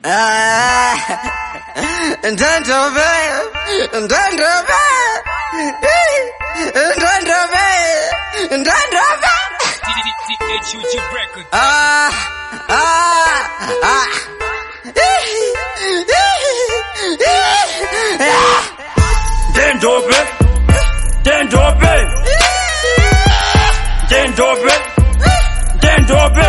Ah, Ndandove, ndandove, ndandove, ndandove. THUG Records. Ah, ah, ah. Dendobe, Dendobe, Dendobe, Dendobe.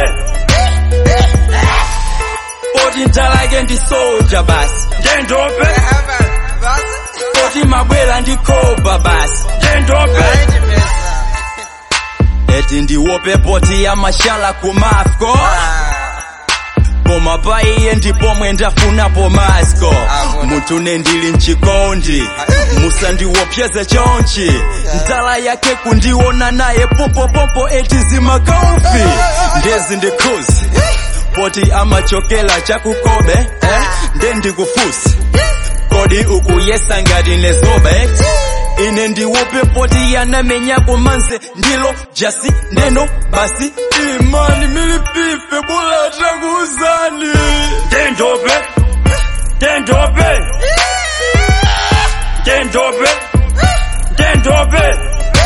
Oti ntalake ndi soja basi. Dendobe, oti mabwera ndi koba basi. Dendobe. Eti ndiwope poti ya mashala ku Mafco. Koma pa iye ndipo mwendafunapo masko munthu nendili mchikondi musandiwopyeze chonchi ndala yake kundiona naye pompopompo eti zimakaufi ndezi ndikhuzi poti amachokela chakukobe eh? nde ndikufusi kodi ukuyesa ngati nezobe ine ndiwope poti yanamenya kumanze ndilo jasi neno basi imani milipife bula tanguuzani dendobe dendobe dendobe dendobe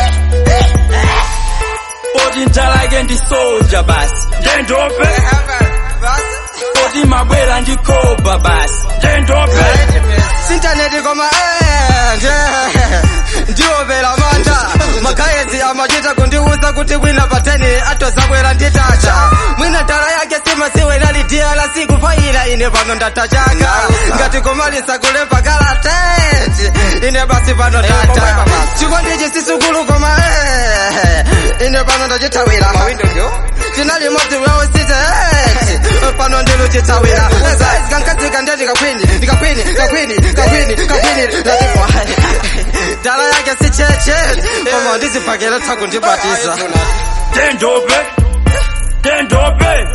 poti ntalake ndi soja basi dendobe poti mabwera ndi koba basi dendobe Sintaneti koma ende ndiopera manda magaezi amachita kundiuza kuti wina pateni atozabwera nditacha mwina ndala yake simasiwe nalidiya la siku faila ine pano ndatachaka ngati kumalisa kulemba kalateti ine basi pano ndata chikondichi sisukulu koma eh, ine pano ndachithawira tinali modzi weositeti pano ndiluchithawira saizi kankadzika ndeti kakwini ndikakwini kakwini kakwini kakwini ndatipo ndala yake si cheche koma ndizipakela tsaku ndibatiza Dendobe, Dendobe,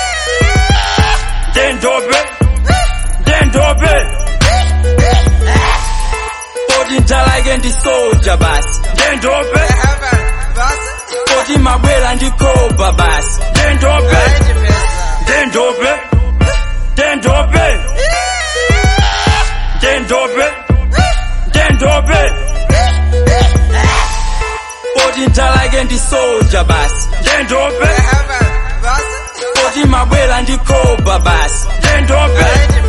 Dendobe, Dendobe. Poti ntalake ndi soja basi. Dendobe, poti mabwera ndi koba basi. Dendobe, Dendobe, Dendobe, Dendobe, Dendobe. Poti ntalake ndi soja basi. Dendobe, poti mabwera ndi koba basi. Dendobe,